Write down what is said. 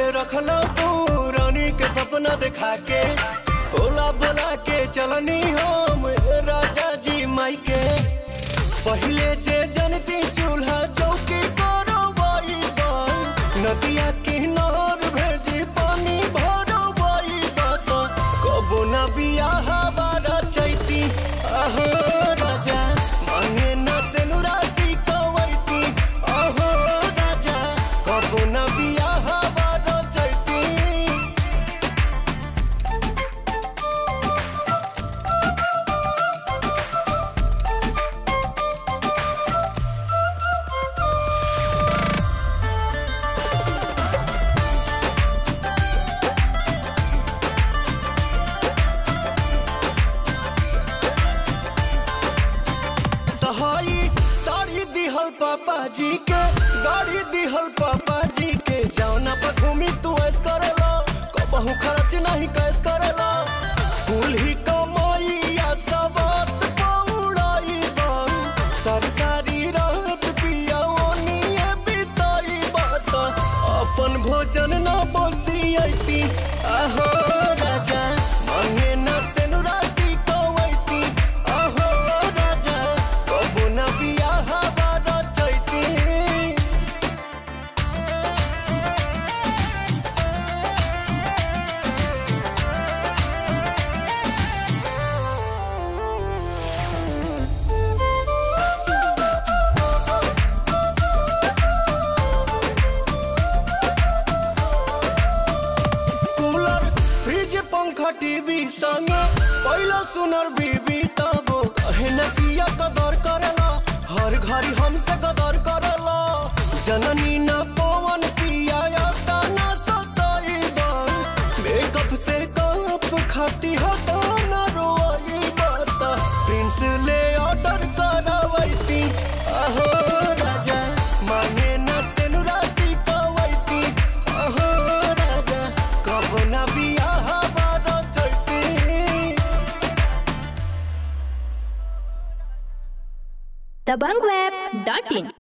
रखलो तू रानी के सपना दिखा के ओला बोला के चलनी हम राजा जी माई के पहिले जे जनती चूल्हा चौकी करो बाई नदिया किनार भेजी पानी भरो बाई बात कबो ना बियाह बारा चैती आहो राजा मांगे ना सेनुराटी कवैती आहो राजा कबो ना बियाह बारा चैती तहाई साड़ी दिहल पापा जी के गाड़ी दिहल पापा जी के जौना पर घूमी तू ऐस करेला कबहू खर्च नहीं कैस करेला कुल ही कमाइया सबात पौड़ाई बन सब सारी रात पिया ओनिए बिताई बात अपन भोजन ना बसियती आहो राजा मांगे ना सेनुराटी कवैती आहो राजा कबो ना बियाह बारा चैती कूलर फ्रिज पंखा टीवी संग पहला सुनर बीबी तबो कहे न किया कदर करेला हर घड़ी हमसे कदर करेला जननी न पवन पिया याता न सताई बन मेकअप से कप खाती हटा न रोई बाता प्रिंस ले ऑर्डर करावैती आहो राजा मांगे न सेनुराटी कवैती आहो राजा कब न बियाह बारा चैती दबंगweb.in